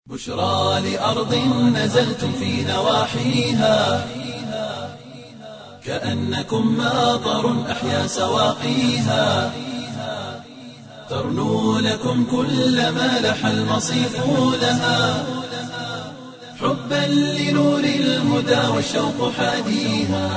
بشرى لأرض نزلتم في نواحيها كأنكم ماطر أحيا سواقيها ترنو لكم كل ما لح المصيف لها حبا لنور الهدى والشوق حاديها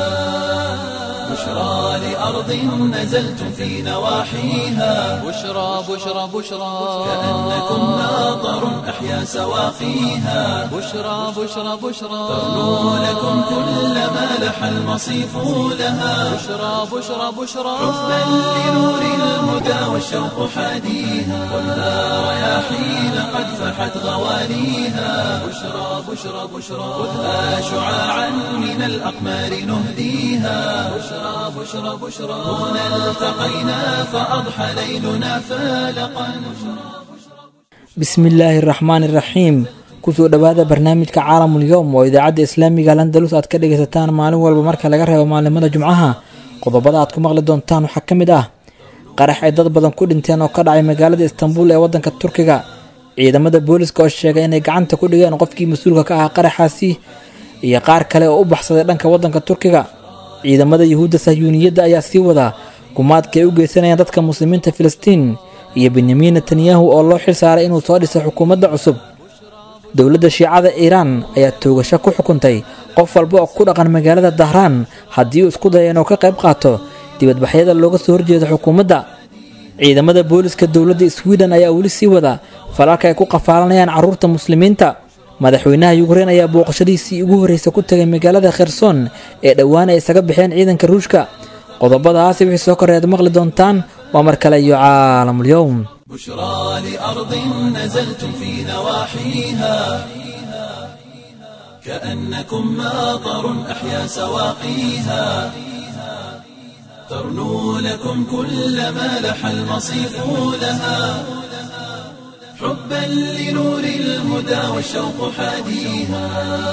بشرى لأرض نزلتم في نواحيها بشرى بشرى بشرى كأنكم ماطر أحيا سواقيها بشرى بشرى بشرى ترنو لكم كل ما لح المصيف لها بشرى بشرى بشرى حبا لنور الهدى والشوق حاديها خذها رياحين قد فحت غواليها بشرى بشرى بشرى خذها شعاعا من الأقمار نهديها بشرى بشرى بشرى هنا التقينا فأضحى ليلنا فالقا bismillaahi araxmaan iraxiim kusoo dhowaada barnaamijka caalamul yowm oo idaacadda islaamiga landalus aad ka dhegaysataan maalin walba marka laga reebo maalimada jumcaha qodobada aad ku maqli doontaan waxaa ka mid ah qarax ay dad badan ku dhinteen oo ka dhacay magaalada istanbul ee waddanka turkiga ciidamada booliska oo sheegay inay gacanta ku dhigeen qofkii mas-uulka ka ahaa qaraxaasi iyo qaar kale oo u baxsaday dhanka waddanka turkiga ciidamada yuhuudda sahyuuniyadda ayaa sii wadaa gumaadka ay u geysanayaan dadka muslimiinta filistiin iyo benyamin netanyahu oo loo xil saaray inuu soo dhisay xukuumadda cusub dowladda shiicada iiraan ayaa toogasho ku xukuntay qof walba oo ku dhaqan magaalada dahraan haddii uu isku daya inuu ka qayb qaato dibadbaxyada looga soo horjeeda xukuumadda ciidamada booliska dowladda swiden ayaa weli sii wada falalka ay ku qafaalanayaan carruurta muslimiinta madaxweynaha yukrein ayaa booqashadiisii ugu horreysa ku tagay magaalada kherson ee dhowaan ay isaga baxeen ciidanka ruushka qodobadaasi wixii soo koreed maqli doontaan waa mar kale iyo caalamul-yowm بشرى لأرض نزلتم في نواحيها كأنكم ماطر أحيا سواقيها ترنو لكم كل ما لح المصيف لها حبا لنور الهدى والشوق حاديها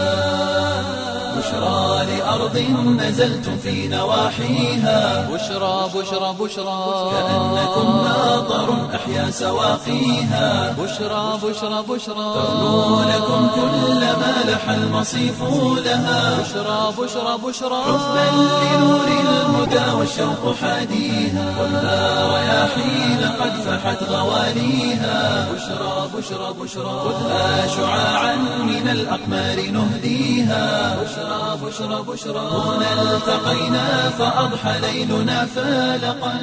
بشرى لأرض نزلتم في نواحيها بشرى بشرى بشرى كأنكم ماطر أحيا سواقيها بشرى بشرى بشرى ترنو لكم كل ما لح المصيف لها بشرى بشرى بشرى حبا لنور الهدى والشوق حاديها خذها رياحين قد فحت غواليها بشرى بشرى بشرى خذها شعاعا من الأقمار نهديها بشرى بشرى بشرى هنا التقينا فأضحى ليلنا فالقا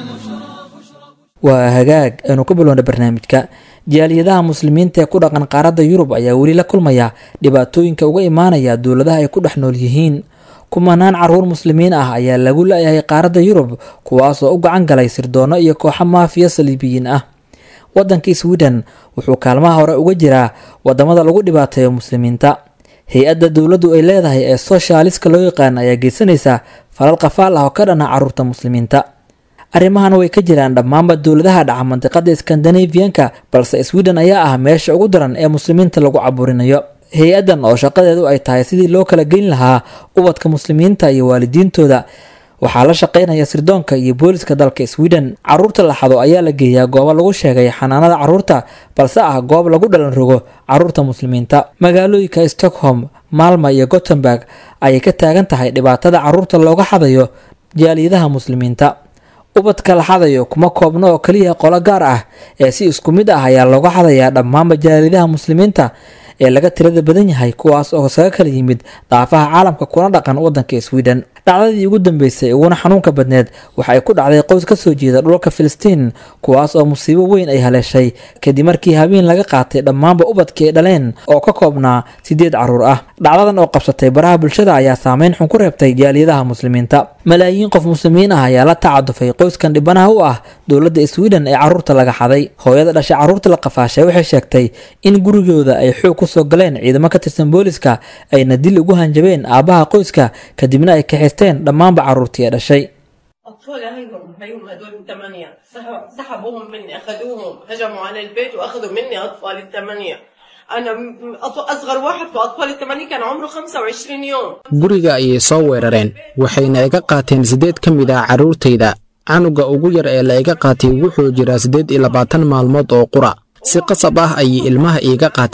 waa hagaag aynu ku bilowna barnaamijka jaaliyadaha muslimiinta ee ku dhaqan qaaradda yurub ayaa weli la kulmaya dhibaatooyinka uga imaanaya dowladaha ay ku dhex nool yihiin kumanaan caruur muslimiin ah ayaa lagu la-yahay qaaradda yurub kuwaasoo u gacan galay sirdoonno iyo kooxo maafiya saliibiyiin ah waddanka sweden wuxuu kaalmaha hore uga jiraa wadamada lagu dhibaateeyo muslimiinta hay-adda dowladdu ay leedahay ee soshaliska loo yaqaan ayaa geysanaysa falal qafaal ah oo ka dhana caruurta muslimiinta arrimahan way ka jiraan dhammaanba dowladaha dhaca mandiqada skandinaviyanka balse sweden ayaa ah meesha ugu daran ee muslimiinta lagu caburinayo hay-addan oo shaqadeedu ay tahay sidii loo kala geyn lahaa ubadka muslimiinta iyo waalidiintooda waxaa la shaqaynaya sirdoonka iyo booliska dalka sweden caruurta la xado ayaa la geeyaa goobo lagu sheegay xanaanada caruurta balse ah goob lagu dhalan rogo caruurta muslimiinta magaalooyinka stockholm maalma iyo gothenburg ayay ka taagan tahay dhibaatada caruurta looga xadayo jaaliyadaha muslimiinta ubadka la xadayo kuma koobno oo keliya qolo gaar ah ee si isku mid ah ayaa looga xadayaa dhammaanba jaaliyadaha muslimiinta ee laga tirada badan yahay kuwaas oo isaga kala yimid daafaha caalamka kuna dhaqan wadanka sweden dhacdadii ugu dambeysay uguna xanuunka badneed waxa ay ku dhacday qoys kasoo jeeda dhulka filistiin kuwaas oo musiibo weyn ay haleeshay kadib markii habeen laga qaatay dhammaanba ubadkii ay dhaleen oo ka koobnaa sideed caruur ah dhacdadan oo qabsatay baraha bulshada ayaa saameyn xun ku reebtay jaaliyadaha muslimiinta malaayiin qof muslimiin ah ayaa la tacadufay qoyskan dhibanaha u ah dowladda sweden ee caruurta laga xaday hooyada dhashay caruurta la qafaashay waxay sheegtay in gurigooda ay xoog kusoo galeen ciidamo ka tirsan booliska ayna dil ugu hanjabeen aabbaha qoyska kadibna ay kaxaysteen dhammaanba caruurtii ee dhashay أطفال هيهم هيهم هدول الثمانية سحب- سحبوهم مني أخذوهم هجموا على البيت وأخذوا مني أطفال الثمانية أنا م- أط- أصغر واحد في أطفال الثمانية كان عمره 25 يوم guriga ayay soo weerareen waxayna iga qaateen siddeed ka mid ah carruurtayda canuga ugu yar ee la iga qaatay wuxuu jiraa siddeed iyo labaatan maalmood oo qura si qasab ah ayay ilmaha iiga qaateen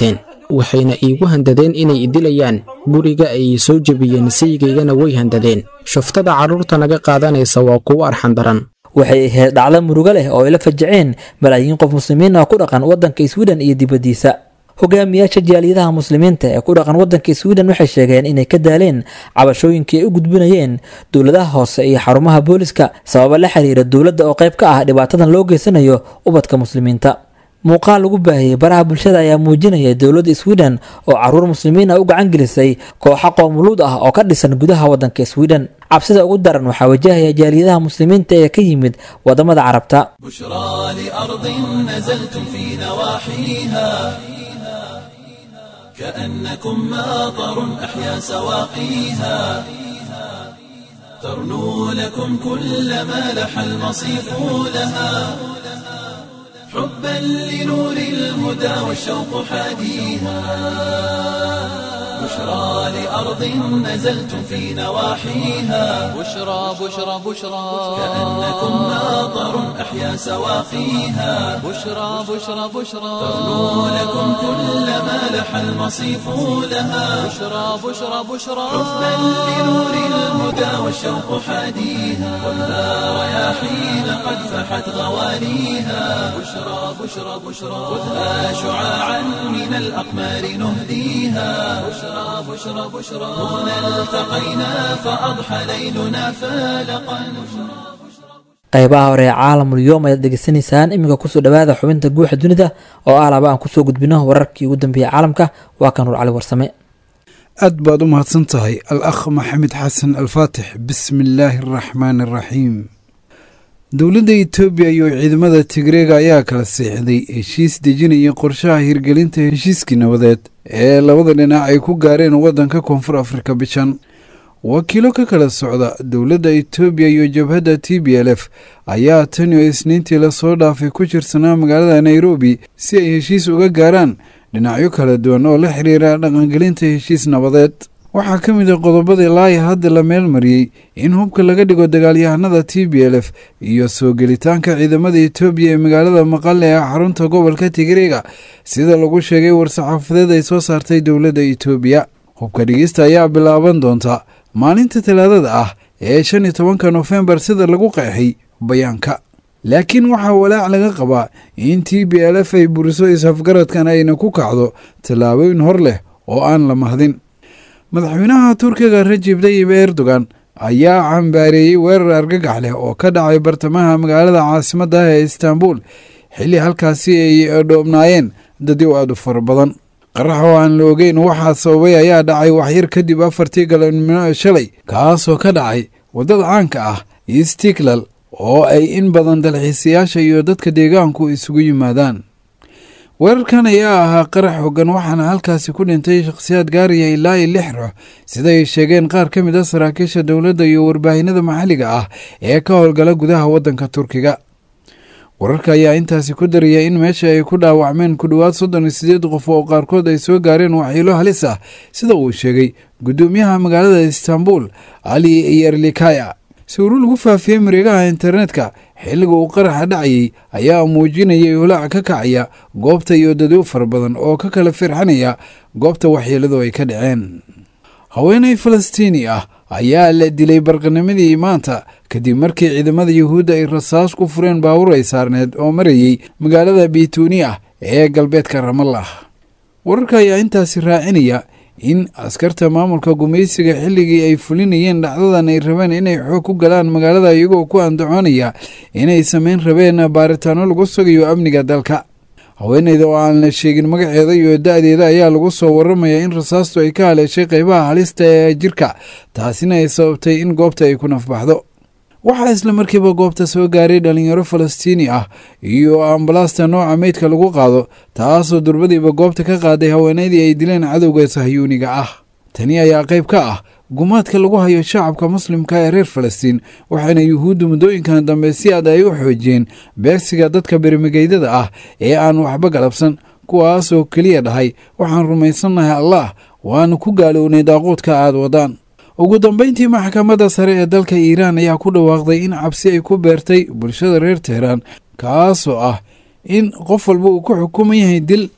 waxayna iigu handadeen inay idilayaan guriga ay soo jebiyeen sayigaygana way handadeen shuftada carruurta naga qaadanaysa waa kuwo arxan daran waxay ahayd dhacdo murugo leh oo ay la fajaceen malaayiin qof muslimiin ah ku dhaqan waddanka swiden iyo dibaddiisa hogaamiyaasha jaaliyadaha muslimiinta ee ku dhaqan waddanka swiden waxay sheegeen inay ka daaleen cabashooyinkii ay u gudbinayeen dowladaha hoose iyo xarumaha booliska sababa la xiriira dowladda oo qayb ka ah dhibaatadan loo geysanayo ubadka muslimiinta muuqaal lagu baahiyey baraha bulshada ayaa muujinaya dowladda swiden oo caruur muslimiin ah u gacan gelisay kooxo qoomuluud ah oo ka dhisan gudaha waddanka swiden cabsida ugu daran waxaa wajahaya jaaliyadaha muslimiinta ee ka yimid wadamada carabta بشرى لأرض نزلتم في نواحيها كأنكم ماطر أحيا سواقيها ترنو لكم كل ما لح المصيف لها حبا لنور الهدى والشوق حاديها بشرى لأرض نزلتم في نواحيها بشرى بشرى بشرى كأنكم ماطر أحيا سواقيها بشرى بشرى بشرى ترنو لكم كل ما لح المصيف لها بشرى بشرى بشرى حبا لنور الهدى والشوق حاديها خذها رياحين قد فحت غوانيها بشرى بشرى بشرى خذها شعاعا من الأقمار نهديها بشرى بشرى بشرى هنا التقينا فأضحى ليلنا فالقا qaybaha hore ee caalamul yoom ayaad dhegeysanaysaan iminka kusoo dhawaada xubinta guuxa dunida oo ah laba aan kusoo gudbino wararkii ugu dambeeyey caalamka waa kan nuur cali warsame aad baad u mahadsan tahay al akh maxamed xasan alfaatix bismi illaahi araxmaani araxiim dowladda etoobiya iyo ciidamada tigreega ayaa kala seexday heshiis dejinaya qorshaha hirgelinta heshiiskii nabadeed ee labada dhinac ay ku gaareen waddanka koonfur afrika bishan wakiilo ka kala socda dowladda etoobiya iyo jabhadda t b l f ayaa tan iyo isniintii lasoo dhaafay ku jirsanaa magaalada nairobi si ay heshiis uga gaaraan dhinacyo kala duwan oo la xiriira dhaqangelinta heshiis nabadeed waxaa ka mid a qodobadii laaya hadda la meel mariyey in hubka laga dhigo dagaalyahanada t b l f iyo soo gelitaanka ciidamada etoobiya ee magaalada maqale ee xarunta gobolka tigreega sida lagu sheegay war-saxaafadeed ay soo saartay dowladda etoobiya hubka dhigista ayaa bilaaban doonta maalinta talaadada ah ee shan iyo tobanka nofembar sida lagu qeexay bayaanka laakiin waxaa walaac laga qabaa in t b l f ay buriso is-afgaradkan ayna ku kacdo tallaabooyin hor leh oo aan la mahdin madaxweynaha turkiga rajib tayib erdogan ayaa cambaareeyey weerar argagax leh oo ka dhacay bartamaha magaalada caasimadda ah ee istaanbul xilli halkaasi ay dhoobnaayeen dadyow aad u fara badan qarax oo aan la ogeyn waxaa sababay ayaa dhacay waxyar kadib afartii galabnimo shalay kaasoo ka dhacay waddada caanka ah istiklal oo ay in badan dalxiisayaasha iyo dadka deegaanku isugu yimaadaan weerarkan ayaa ahaa qarax hoggan waxaana halkaasi ku dhintay shakhsiyaad gaaraya ilaa iyo lix ruux sida ay sheegeen qaar ka mid a saraakiisha dowladda iyo warbaahinada maxalliga ah ee ka howlgala gudaha waddanka turkiga wararka ayaa intaasi ku daraya in meesha ay ku dhaawacmeen ku dhowaad soddon iyo sideed qof oo qaarkood ay soo gaareen waxyiilo halis ah sida uu sheegay guddoomiyaha magaalada istaanbul ali yerlikaya sawiro lagu faafiyey mareegaha internetka xilliga uu qaraxa dhacayay ayaa muujinayay hulaac ka kacaya goobta iyo dadyo fara badan oo ka kala firxanaya goobta waxyeeladu ay ka dhaceen haweenay falastiini ah ayaa la dilay barqanimadii maanta kadib markii ciidamada yuhuudda ay rasaas ku fureen baawur ay saarneed oo marayey magaalada bituuni ah ee galbeedka ramallah wararka ayaa intaasi raacinaya in askarta maamulka gumaysiga xilligii ay fulinayeen dhacdadan ay rabeen inay xoog ku galaan magaalada iyagoo ku andacoonaya inay samayn rabeen baaritaano lagu sugayo amniga dalka haweeneyda oo aan la sheegin magaceeda iyo da-deeda ayaa lagu soo waramayaa in rasaastu ay ka haleeshay qeybaha halista ee jirka taasina ay sababtay in goobta ay ku nafbaxdo waxaa isla markiiba goobta soo gaaray dhalinyaro falastiini ah iyo ambalaasta nooca meydka lagu qaado taasoo durbadiiba goobta ka qaaday haweeneydii ay dileen cadowga sahyuuniga ah tani ayaa qayb ka ah gumaadka lagu hayo shacabka muslimka ee reer falastiin waxaana yuhuuddu muddooyinkan dambe si aad ay u xoojiyeen beegsiga dadka bermigeydada ah ee aan waxba galabsan kuwaasoo keliya dhahay waxaan rumaysannahay allah waanu ku gaalownay daaquudka aad wadaan ugu dambeyntii maxkamadda sare ee dalka iiraan ayaa ku dhawaaqday in cabsi ay ku beertay bulshada reer teheraan kaasoo ah in qof walba uu ku xukuman yahay dil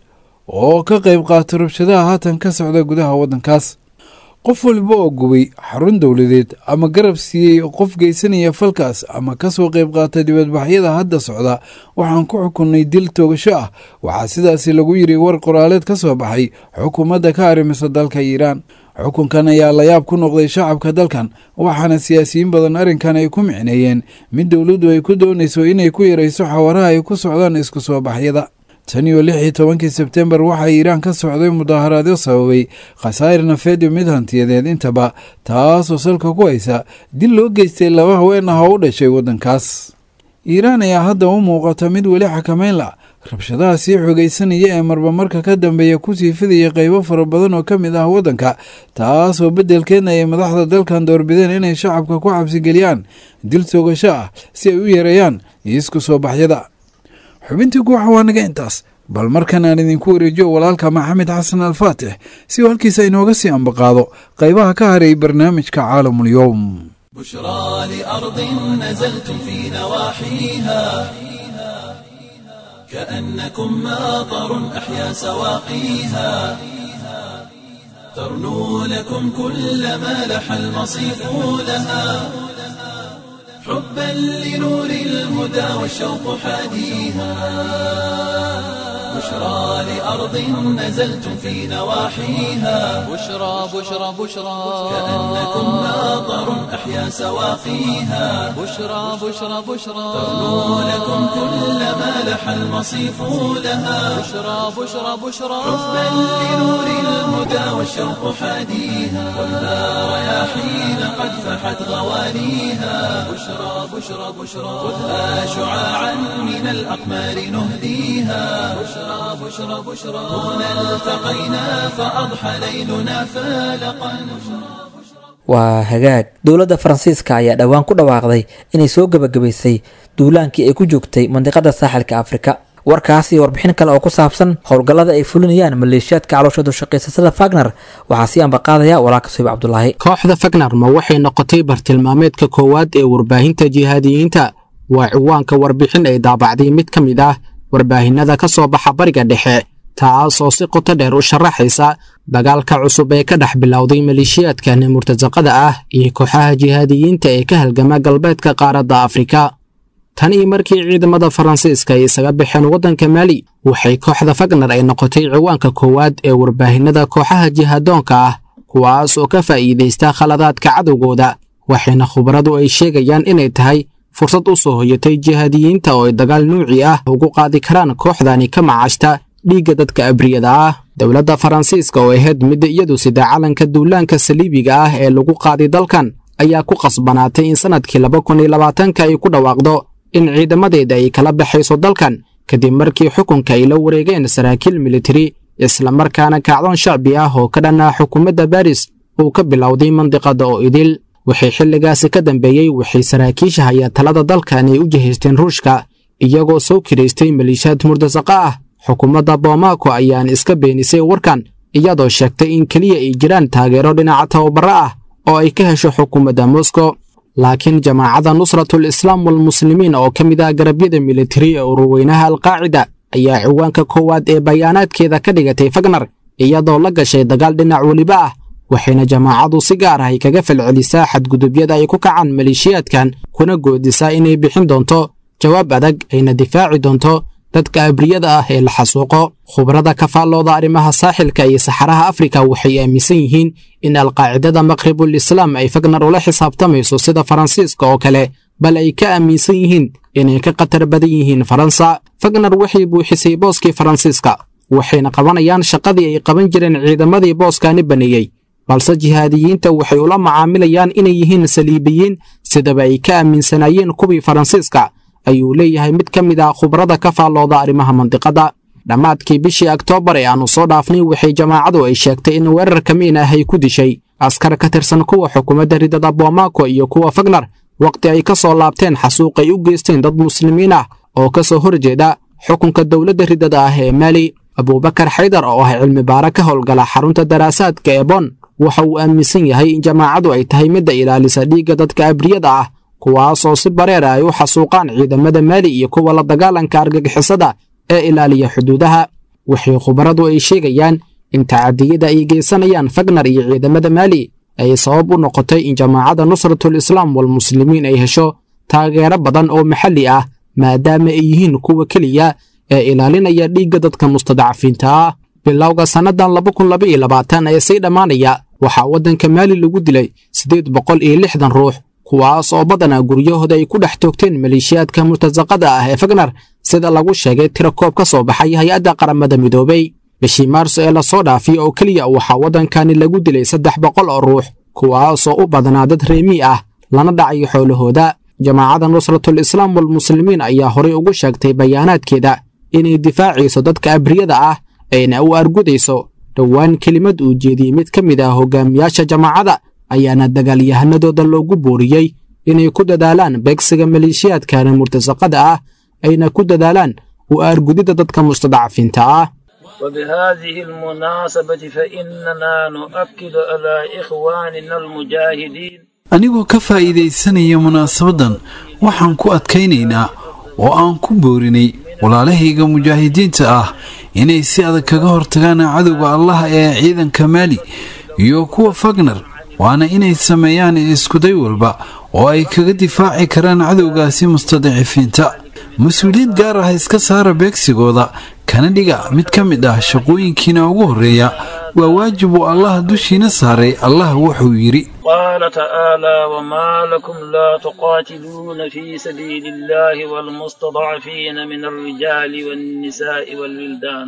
oo ka qayb qaata rabshadaha haatan ka socda gudaha waddankaas qof waliba oo gubay xarun dowladeed ama garab siiyey qof geysanaya falkaas ama kasoo qayb qaata dibadbaxyada hadda socda waxaan ku xukunnay dil toogasho ah waxaa sidaasi lagu yiri war qoraaleed ka soo baxay xukuumadda ka arrimisa dalka iiraan xukunkan ayaa layaab ku noqday shacabka dalkan waxaana siyaasiyiin badan arrinkan ay ku micneeyeen mid dowladdu ay ku doonayso inay ku yarayso xawaraha ay ku socdaan isku soo baxyada tan iyo lix iyo tobankii sebtembar waxaa iiraan ka socday mudaaharaadyo sababay khasaa'ir nafeed iyo mid hantiyadeed intaba taasoo salka ku haysa dil loo geystay laba haween ah oo u dhashay waddankaas iiraan ayaa hadda u muuqata mid weli xakameyn la rabshadaha sii xogaysanaya ee marba marka ka dambeeya kusii fidaya qaybo fara badan oo ka mid ah waddanka taasoo beddelkeedna ay madaxda dalkan doorbideen inay shacabka ku xabsigeliyaan dil toogasho ah si ay u yareeyaan isku soo baxyada xubintii guuxa waa naga intaas bal markan aan idinku wareejiyo walaalka maxamed xasan alfaatix si uu halkiisa inooga sii ambaqaado qaybaha ka haray barnaamijka caalamul-yowm بشرى لأرض نزلتم في نواحيها كأنكم ماطر أحيا سواقيها ترنو لكم كل ما لح المصيف لها حبا لنور الهدى والشوق حاديها بشرى لأرض نزلتم في نواحيها بشرى بشرى بشرى كأنكم ماطر أحيا سواقيها بشرى بشرى بشرى ترنو لكم كل ما لح المصيف لها بشرى بشرى بشرى حبا لنور الهدى والشوق حاديها والنار رياحين قد فحت غواليها بشرى بشرى بشرى خذها شعاعا من الأقمار نهديها بشرى بشرى بشرى هنا التقينا فأضحى ليلنا فالقا waa hagaag dowladda faransiiska ayaa dhowaan ku dhawaaqday inay soo gebagabaysay duulaankii ay ku joogtay mandiqada saaxilka afrika warkaas iyo warbixin kale oo ku saabsan howlgallada ay fulinayaan maleeshiyaadka caloosha dushaqaysasada fagner waxaa sii ambaqaadaya walaalka soyib cabdulaahi kooxda fagner ma waxay noqotay bartilmaameedka koowaad ee warbaahinta jihaadiyiinta waa ciwaanka warbixin ay daabacday mid ka mid ah warbaahinada ka soo baxa bariga dhexe taasoo si qoto dheer u sharaxaysa dagaalka cusub ee ka dhex bilowday maleeshiyaadkan murtasaqada ah iyo kooxaha jihaadiyiinta ee ka halgama galbeedka qaaradda afrika tan iyo markii ciidamada faransiiska ay isaga baxeen waddanka maali waxay kooxda fagner ay noqotay ciwaanka koowaad ee warbaahinada kooxaha jihaadoonka ah kuwaas oo ka faa'iidaysta khaladaadka cadowgooda waxayna khubaradu ay sheegayaan inay tahay fursad u soo hoyatay jihaadiyiinta oo ay dagaal nuuci ah ugu qaadi karaan kooxdani ka macashta dhiigga dadka abriyada ah dowladda faransiiska oo ahayd midda iyadu sida calanka duulaanka saliibiga ah ee lagu qaaday dalkan ayaa ku qasbanaatay in sannadkii laba kun iyo labaatanka ay ku dhawaaqdo in ciidamadeeda ay kala baxayso dalkan kadib markii xukunka ay la wareegeen saraakiil militari islamarkaana kacdoon shacbi ah oo ka dhan ah xukuumadda baris uu ka bilowday mandiqadda oo idil waxay xilligaasi ka dambeeyey waxay saraakiisha hayaa talada dalkan ay u jihaysteen ruushka iyagoo soo kiraystay maliishaad murtasaqa ah xukuumadda boomako ayaan iska beenisay warkan iyadoo sheegtay in keliya ay jiraan taageero dhinaca tababaro ah oo ay ka hesho xukuumadda moskow laakiin jamaacadda nusratul islaam walmuslimiin oo ka mid ah garabyada militari ee ururweynaha alqaacida ayaa ciwaanka koowaad ee bayaanaadkeeda ka dhigatay fagner iyadoo la gashay dagaal dhinac weliba ah waxayna jamaacadu si gaar ah ay kaga falcelisaa xadgudubyada ay ku kacaan maleeshiyaadkan kuna goodisaa inay bixin doonto jawaab adag ayna difaaci doonto dadka abriyada ah ee la xasuuqo khubrada ka faallooda arrimaha saaxilka iyo saxaraha afrika waxay aaminsan yihiin in alqaacidada maqribul islaam ay fagner ula xisaabtamayso sida faransiiska oo kale bal ay ka aaminsan yihiin inay ka khatar badan yihiin faransa fagner waxay buuxisay booskii faransiiska waxayna qabanayaan shaqadii ay qaban jireen ciidamadii booskaani baneeyey balse jihaadiyiinta waxay ula macaamilayaan inay yihiin saliibiyiin sidaba ay ka aaminsanaayeen kuwii faransiiska ayuu leeyahay mid ka mid ah khubrada ka faallooda arrimaha mandiqadda dhammaadkii bishii oktoobar ee aannu soo dhaafnay waxay jamaacadu ay sheegtay in weerar kamiin ah ay ku dishay askar ka tirsan kuwa xukuumadda ridada boomako iyo kuwa fagner wakhti ay ka soo laabteen xasuuq ay u geysteen dad muslimiin ah oo ka soo horjeeda xukunka dowladda ridada ah ee maali abuubakar xaydar oo ah cilmi baare ka howlgala xarunta daraasaadka ee bon waxa uu aaminsan yahay in jamaacadu ay tahay midda ilaalisa dhiigga dadka abriyada ah kuwaasoo si bareera ay u xasuuqaan ciidamada maali iyo kuwa la dagaalanka argagixisada ee ilaaliya xuduudaha waxay khubaradu ay sheegayaan in tacadiyada ay geysanayaan fagnar iyo ciidamada maali ay sabab u noqotay in jamaacadda nusratul islaam walmuslimiin ay hesho taageero badan oo maxalli ah maadaama ay yihiin kuwa keliya ee ilaalinaya dhiigga dadka mustadcafiinta ah bilowga sannadan laba kun laba iyo labaatan ee sii dhammaanaya waxaa waddanka maali lagu dilay siddeed boqol iyo lixdan ruux kuwaas oo badanaa guryahooda ay ku dhex toogteen maleeshiyaadka murtasaqada ah ee fagnar sida lagu sheegay tira koob ka soo baxay hay-adda qaramada midoobay bishii maarso ee lasoo dhaafay oo keliya waxaa waddankani lagu dilay saddex boqol oo ruux kuwaasoo u badnaa dad reemi ah lana dhacayo xoolahooda jamaacadda nusratul islaam walmuslimiin ayaa horay ugu sheegtay bayaanaadkeeda inay difaacayso dadka abriyada ah ayna u argudayso dhowaan kelimad uu jeediyey mid ka mid ah hogaamiyaasha jamaacadda ayaana dagaalyahanadooda loogu booriyey inay ku dadaalaan beegsiga maleeshiyaadkana murtasaqada ah ayna ku dadaalaan u argudidda dadka mustadcafiinta ah وبهذه المناسبة فإننا نؤكد على إخواننا المجاهدين anigoo ka faa'iidaysanaya munaasabaddan waxaan ku adkaynaynaa oo aan ku boorinay walaalahayga mujaahidiinta ah inay si adag kaga hortagaan cadowga allah ee ciidanka maali iyo kuwa fagnar waana inay sameeyaan iskuday walba oo ay kaga difaaci karaan cadowgaasi mustadicifiinta mas-uuliyad gaar ah iska saara beegsigooda kana dhiga mid ka mid ah shaqooyinkiina ugu horreeya waa waajib uu allah dushiina saaray allah wuxuu yidhi قال تعالى وما لكم لا تقاتلون في سبيل الله والمستضعفين من الرجال والنساء والولدان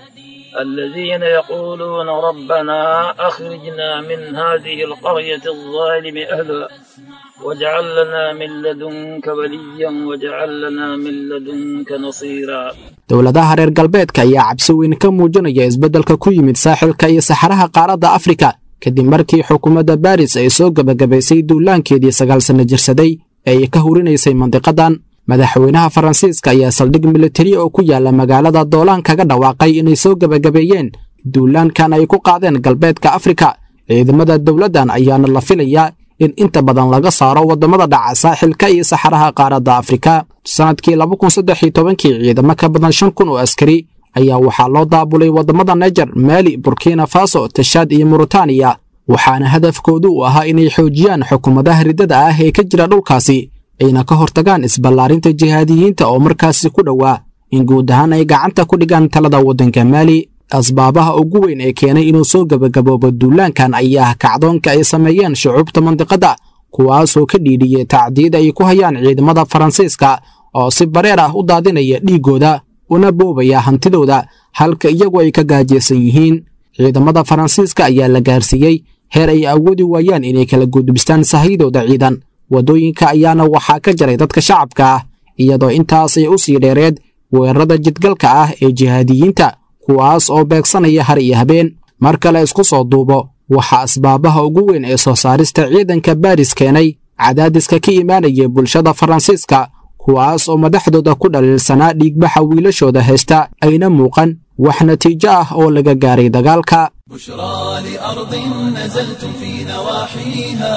الذين يقولون ربنا أخرجنا من هذه القرية الظالم أهلها واجعل لنا من لدنك وليا واجعل لنا من لدنك نصيرا dowladaha reer galbeedka ayaa cabsi weyn ka muujinaya isbeddelka ku yimid saaxilka iyo saxaraha qaaradda afrika kadib markii xukuumadda baris ay soo gebagabaysay duulaankeedii sagaal sanno jirsaday ee ay ka hurinaysay mandiqadan madaxweynaha faransiiska ayaa saldhig militari oo ku yaala magaalada doolaan kaga dhawaaqay inay soo gebagabeeyeen duulaankan ay ku qaadeen galbeedka afrika ciidamada dowladdan ayaana la filayaa in inta badan laga saaro waddamada dhaca saaxilka iyo saxaraha qaaradda afrika sannadkii laba kun saddex iyo tobankii ciidamo ka badan shan kun oo askari ayaa waxaa loo daabulay waddamada nejer maali burkina faso tashaad iyo muritaaniya waxaana hadafkoodu u ahaa inay xoojiyaan xukuumadaha riddada ah ee ka jira dhulkaasi ayna ka hortagaan isballaarinta jihaadiyiinta oo markaasi ku dhowaa in guud ahaan ay gacanta ku dhigaan talada waddanka maali asbaabaha ugu weyn ee keenay inuu soo gebagaboobo duulaankan ayaa kacdoonka ay sameeyeen shucuubta mandiqadda kuwaasoo ka dhiidhiyey tacdiid ay ku hayaan ciidamada faransiiska oo si bareer ah u daadinaya dhiiggooda una boobaya hantidooda halka iyagu ay ka gaajaysan yihiin ciidamada faransiiska ayaa la gaarsiiyey heer ay awoodi waayaan inay kala gudbistaan sahayadooda ciidan waddooyinka ayaana waxaa ka jaray dadka shacabka ah iyadoo intaasay u sii dheereed weerarada jidgalka ah ee jihaadiyiinta kuwaas oo beegsanaya har iyo habeen mar kale isku soo duubo waxaa asbaabaha ugu weyn ee soo saarista ciidanka baris keenay cadaadiska ka imaanaya bulshada faransiiska kuwaas oo madaxdooda ku dhaliilsanaa dhiigbaxa wiilashooda haysta ayna muuqan wax natiijo ah oo laga gaaray dagaalka بشرى لأرض نزلتم في نواحيها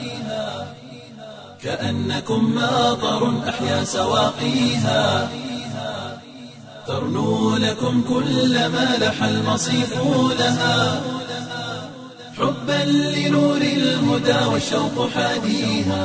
كأنكم ماطر أحيا سواقيها ترنو لكم كل ما لح المصيف لها حبا لنور الهدى والشوق حاديها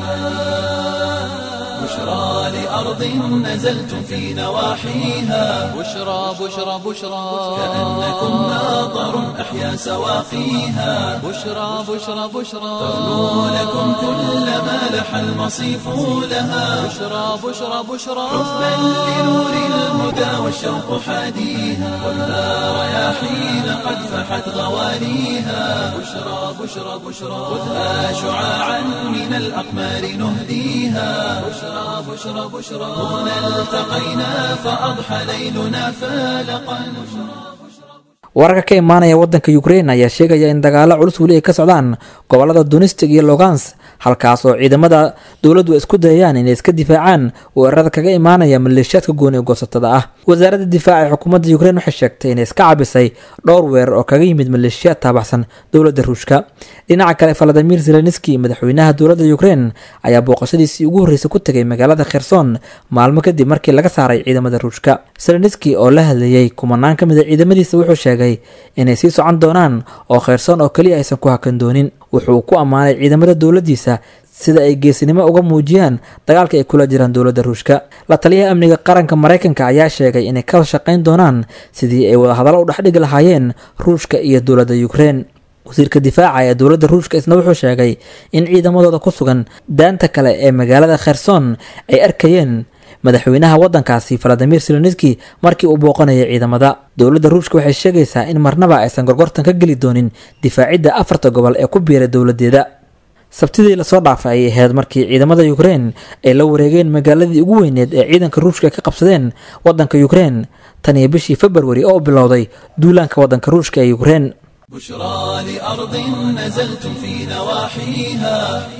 بشرى لأرض نزلتم في نواحيها بشرى بشرى بشرى كأنكم ماطر أحيا سواقيها بشرى بشرى بشرى ترنو لكم كل ما لح المصيف لها بشرى بشرى بشرى حبا لنور الهدى والشوق حاديها والنار رياحين قد فحت غواليها بشرى بشرى بشرى خذها شعاعا من الأقمار نهديها بشرى بشرى بشرى هنا التقينا فأضحى ليلنا فالقا wararka ka imaanaya waddanka ukrein ayaa sheegaya in dagaalo culus weli ay ka socdaan gobolada dunistig iyo logans halkaas oo ciidamada dowladdu ay isku dayayaan inay iska difaacaan weerarada kaga imaanaya maleeshiyaadka gooni goosatada ah wasaaradda difaaca ee xukuumadda ukrein waxay sheegtay inay iska cabisay dhowr weerar oo kaga yimid maleeshiyaad taabacsan dowladda ruushka dhinaca kale valadimir zelenski madaxweynaha dowladda ukrein ayaa booqashadiisii ugu horreysay ku tegay magaalada kherson maalmo kadib markii laga saaray ciidamada ruushka zelenski oo la hadlayey kumanaan ka mid a ciidamadiisa wuxuu sheegay inay sii socon doonaan oo kherson oo keliya aysan ku hakan doonin wuxuu ku ammaanay ciidamada dowladdiisa sida ay geesinimo uga muujiyaan dagaalka ay kula jiraan dowladda ruushka la taliyaha amniga qaranka maraykanka ayaa sheegay inay ka shaqayn doonaan sidii ay wadahadallo u dhexdhigi lahaayeen ruushka iyo dowladda ukrein wasiirka difaaca ee dowladda ruushka isna wuxuu sheegay in ciidamadooda ku sugan daanta kale ee magaalada kherson ay arkayeen madaxweynaha waddankaasi valadimir seloniski markii uu booqanayay ciidamada dowladda ruushka waxay sheegaysaa in marnaba aysan gorgortan ka geli doonin difaacidda afarta gobol ee ku biiray dowladdeeda sabtidii lasoo dhaafay ayay ahayd markii ciidamada ukrein ay la wareegeen magaaladii ugu weyneed ee ciidanka ruushka ka qabsadeen waddanka ukrein tan iyo bishii februari oo bilowday duulaanka waddanka ruushka ee ukrein بشرى لأرض نزلتم في نواحيها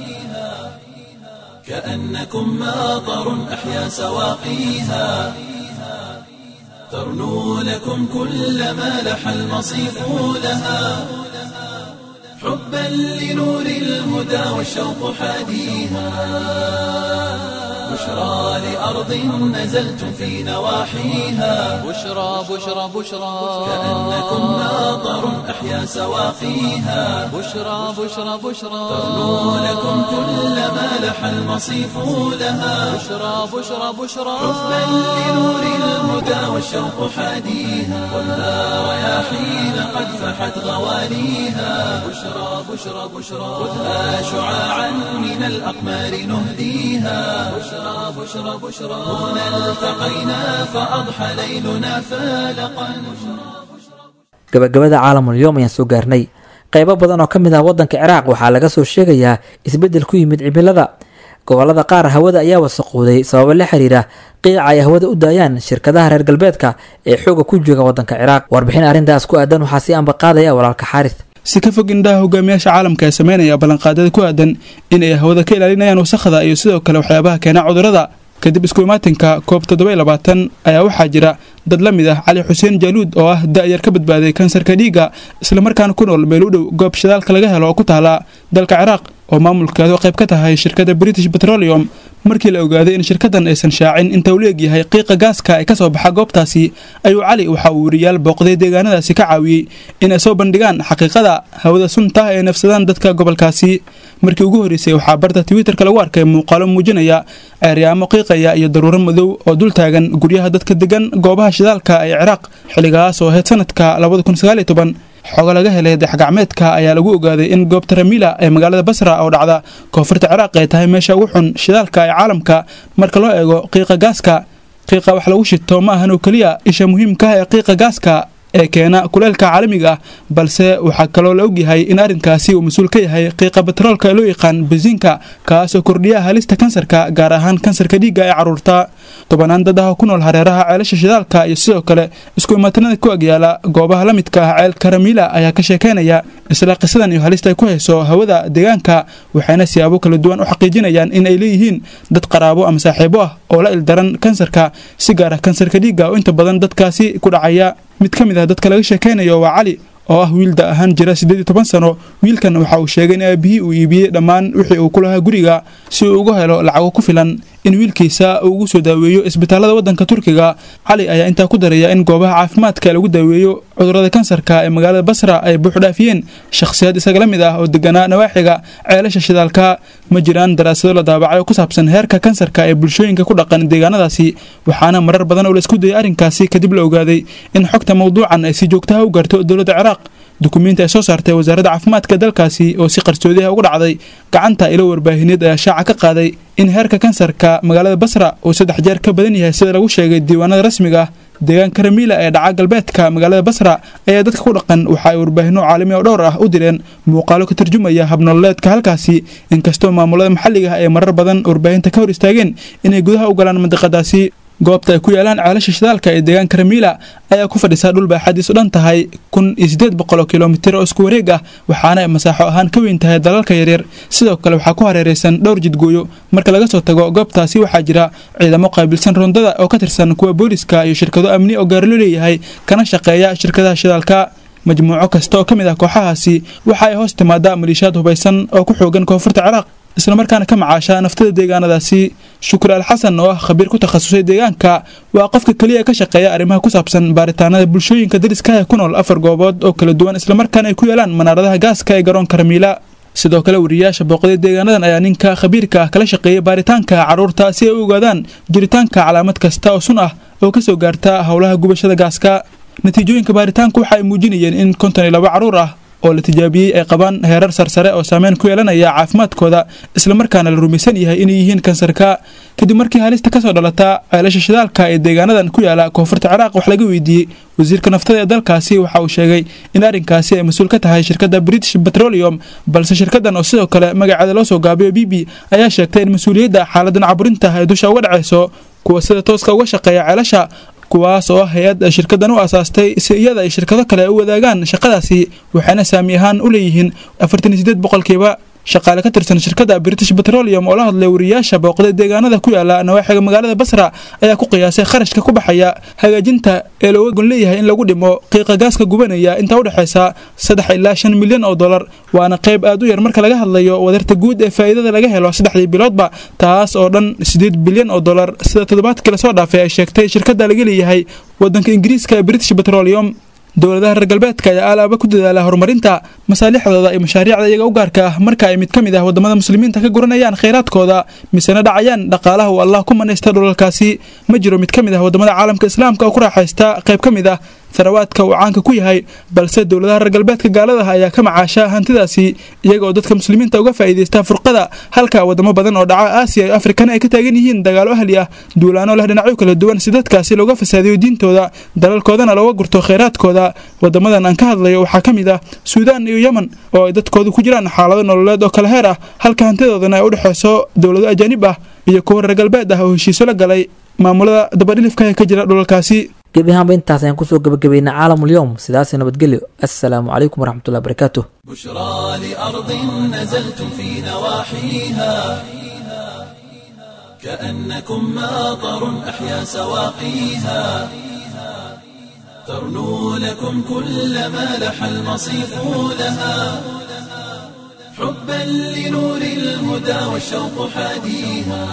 كأنكم ماطر أحيا سواقيها ترنو لكم كل ما لح المصيف لها حبا لنور الهدى والشوق حاديها بشرى لأرض نزلتم في نواحيها بشرى بشرى بشرى كأنكم ماطر أحيا سواقيها بشرى بشرى بشرى ترنو لكم كل ما لح المصيف لها بشرى بشرى بشرى حبا لنور الهدى والشوق حاديها والنار رياحين قد فحت غواليها بشرى بشرى بشرى خذها شعاعا من الأقمار نهديها بشرى بشرى بشرى هنا التقينا فأضحى ليلنا فالقا gabagabada caalamul yoom ayaan soo gaarnay qeybo badan oo ka mid ah waddanka ciraaq waxaa laga soo sheegayaa isbeddel ku yimid cimilada gobolada qaar hawada ayaa wasaqooday sababo la xiriira qiica ay hawada u daayaan shirkadaha reer galbeedka ee xooga ku jooga waddanka ciraaq warbixin arrintaas ku aadan waxaa si anba qaadaya walaalka xaaris si ka fog indhaha hogaamiyaasha caalamka ee sameynaya ballanqaadada ku aadan in ay hawada ka ilaalinayaan wasakhda iyo sidoo kale waxyaabaha keena cudurrada kadib isku imaatinka koob toddoba labaatan ayaa waxaa jira dad la mid ah cali xuseen jaaluud oo ah da-yar ka badbaaday kansarka dhiigga islamarkaana ku nool meel u dhow goob shidaalka laga helo oo ku taala dalka ciraaq oo maamulkeedu qayb ka tahay shirkadda british petroleum markii la ogaaday in shirkadan aysan shaacin inta uu leegyahay qiiqa gaaska ee kasoo baxa goobtaasi ayuu cali waxa uu weriyaal booqday deegaanadaasi ka caawiyey in ay soo bandhigaan xaqiiqada hawada sunta ee nafsadaan dadka gobolkaasi markii ugu horreysay waxaa barta twitterka lagu arkay muuqaalo muujinaya ceeryaamo qiiqaya iyo daruuro madow oo dul taagan guryaha dadka degan goobaha shidaalka ee ciraaq xilligaas oo ahayd sanadka xogo laga helay daxgacmeedka ayaa lagu ogaaday in goobta ramila ee magaalada basra oo dhacda koonfurta ciraaq ay tahay meesha ugu xun shidaalka ee caalamka marka loo eego qiiqa gaaska qiiqa wax lagu shito ma ahan oo keliya isha muhiimka ah ee qiiqa gaaska ee keena kuleelka caalamiga ah balse waxaa kaloo la ogyahay in arrinkaasi uu mas-uul ka yahay qiiqa batroolka ee loo yaqaan basiinka kaasoo kordhiya halista kansarka gaar ahaan kansarka dhiigga ee caruurta tobanaan dad ah oo ku nool hareeraha ceelasha shidaalka iyo sidoo kale isku imaatinada ku agyaala goobaha la midka ah ceelka ramila ayaa ka sheekeynaya isla qisadan iyo halista ay ku hayso hawada deegaanka waxayna siyaabo kala duwan u xaqiijinayaan in ay leeyihiin dad qaraabo ama saaxiibo ah oo la ildaran kansarka si gaar ah kansarka dhiigga oo inta badan dadkaasi ku dhacaya mid ka mid ah dadka laga sheekeynayo waa cali oo ah wiil da ahaan jira siddeed iyo toban sano wiilkan waxa uu sheegay in aabihii uu iibiyey dhammaan wixii uu ku lahaa guriga si uu uga helo lacago ku filan in wiilkiisa uu ugu soo daaweeyo isbitaalada waddanka turkiga cali ayaa intaa ku daraya in goobaha caafimaadka lagu daaweeyo cudurrada kansarka ee magaalada basra ay buuxdhaafiyeen shakhsiyaad isaga la mid ah oo deganaa nawaaxiga ceelasha shidaalka ma jiraan daraasado la daabacay oo ku saabsan heerka kansarka ee bulshooyinka ku dhaqan deegaanadaasi waxaana marar badan oo la isku dayay arrinkaasi kadib la ogaaday in xogta mawduucan ay si joogtaha u gaarto dowladda ciraaq dukumiinti ay soo saartay wasaaradda caafimaadka dalkaasi oo si qarsoodiha uga dhacday gacanta ilo warbaahineed ayaa shaaca ka qaaday in heerka kansarka magaalada basra uu saddex jeer ka badan yahay sida lagu sheegay diiwaanada rasmiga ah deegaanka ramila ee dhaca galbeedka magaalada basra ayaa dadka ku dhaqan waxa ay warbaahinno caalami oo dhowr ah u direen muuqaalo ka tarjumaya habnololeedka halkaasi inkastoo maamulada maxalliga ah ay marar badan warbaahinta ka hor istaageen inay gudaha u galaan mandiqadaasi goobta ay ku yaalaan ceelasha shidaalka ee deegaanka ramiila ayaa ku fadhisaa dhul baaxadiisu dhan tahay kun iyo siddeed boqol oo kilomitir oo isku wareeg ah waxaana ay masaaxo ahaan ka weyn tahay dalalka yaryar sidoo kale waxaa ku hareeraysan dhowr jidgooyo marka laga soo tago goobtaasi waxaa jira ciidamo qaabilsan rondada oo ka tirsan kuwa booliska iyo shirkado amni oo gaarilo leeyahay kana shaqeeya shirkadaha shidaalka majmuuco kasta oo ka mid ah kooxahaasi waxa ay hoos timaadaa maliishaad hubaysan oo ku xoogan koonfurta ciraaq islamarkaana ka macaasha naftada deegaanadaasi shukri al xasan oo ah khabiir ku takhasusay deegaanka waa qofka keliya ee ka shaqeeya arrimaha ku saabsan baaritaanada bulshooyinka dariskaha ee ku nool afar goobood oo kala duwan islamarkaana ay ku yeelaan manaaradaha gaaska ee garoonka ramiila sidoo kale wariyayaasha booqday deegaanadan ayaa ninka khabiirka ah kala shaqeeyay baaritaanka carruurta si ay u ogaadaan jiritaanka calaamad kasta oo sun ah oo ka soo gaarta howlaha gubashada gaaska natiijooyinka baaritaanku waxa ay muujinayeen in konton iyo laba carruur ah oo la tijaabiyey ay qabaan heerar sarsare oo saameyn ku yeelanaya caafimaadkooda islamarkaana la rumaysan yahay inay yihiin kansarka kadib markii halista kasoo dhalata ceelasha shidaalka ee deegaanadan ku yaala koonfurta ciraaq wax laga weydiiyey wasiirka naftada ee dalkaasi waxa uu sheegay in arrinkaasi ay mas-uul ka tahay shirkadda british petroleum balse shirkaddan oo sidoo kale magaceeda loo soo gaabiyo b b ayaa sheegtay in mas-uuliyadda xaaladan caburinta ay dusha uga dhacayso kuwa sida tooska uga shaqeeya ceelasha kuwaas oo ah hay-ad shirkaddan u asaastay si iyada ay shirkado kale u wadaagaan shaqadaasi waxayna saami ahaan u leeyihiin afartan iyo sideed boqolkiiba shaqaale ka tirsan shirkadda british petroleum oo la hadlay wariyayaasha booqday deegaanada ku yaala nawaaxiga magaalada basra ayaa ku qiyaasay kharashka ku baxaya hagaajinta ee looga gon leeyahay in lagu dhimo qiiqa gaaska gubanaya intaa udhexaysa saddex ilaa shan milyan oo dollar waana qayb aad u yar marka laga hadlayo wadarta guud ee faa'iidada laga helo saddexdii biloodba taas oo dhan sideed bilyan oo dollar sida toddobaadkii lasoo dhaafay ay sheegtay shirkadda laga leeyahay wadanka ingiriiska ee british petroleum dowladaha reer galbeedka ayaa aalaaba ku dadaala horumarinta masaalixdooda iyo mashaariicda iyaga u gaarka ah marka ay mid ka mid ah wadamada muslimiinta ka guranayaan khayraadkooda misena dhacayaan dhaqaalaha uu allah ku manaysta dhulalkaasi ma jiro mid ka mid ah wadamada caalamka islaamka oo ku raaxaysta qayb ka mid ah sanawaadka uu caanka ku yahay balse dowladaha reer galbeedka gaaladaha ayaa ka macaasha hantidaasi iyaga oo dadka muslimiinta uga faa'iidaysta furqada halka wadamo badan oo dhaca aasiya iyo afrikana ay ka taagan yihiin dagaalo ahli ah duulaano leh dhinacyo kala duwan si dadkaasi looga fasaadiyo diintooda dalalkoodana looga gurto khayraadkooda wadamadan aan ka hadlayo waxaa ka mid ah suudaan iyo yemen oo ay dadkoodu ku jiraan xaalado nololeed oo kala heer ah halka hantidoodana ay u dhexayso dowlado ajaanib ah iyo kuwa reer galbeed ah oo heshiiso la galay maamulada dabadhilifka ee ka jira dhulalkaasi gebi ahaanba intaas ayaan kusoo gabagabaynaa caalamulyoom sidaasi nabadgelyo assalaamu calaykum waraxmatullahi barakaatu بشرى لأرض نزلتم في نواحيها كأنكم ماطر أحيا سواقيها ترنو لكم كل ما لح المصيف لها حبا لنور الهدى والشوق حاديها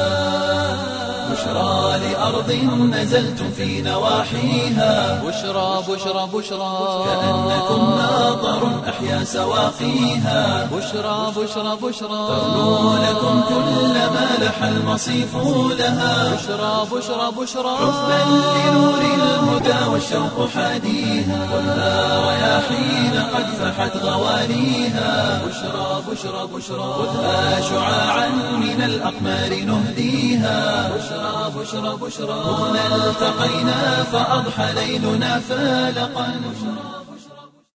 بشرى لأرض نزلتم في نواحيها بشرى بشرى بشرى كأنكم ماطر أحيا سواقيها بشرى بشرى بشرى ترنو لكم كل ما لح المصيف لها بشرى بشرى بشرى حبا لنور الهدى والشوق حاديها والها رياحين قد فحت غوانيها بشرى بشرى بشرى خذها شعاعا من الأقمار نهديها بشرى بشرى بشرى هنا التقينا فأضحى ليلنا فالقا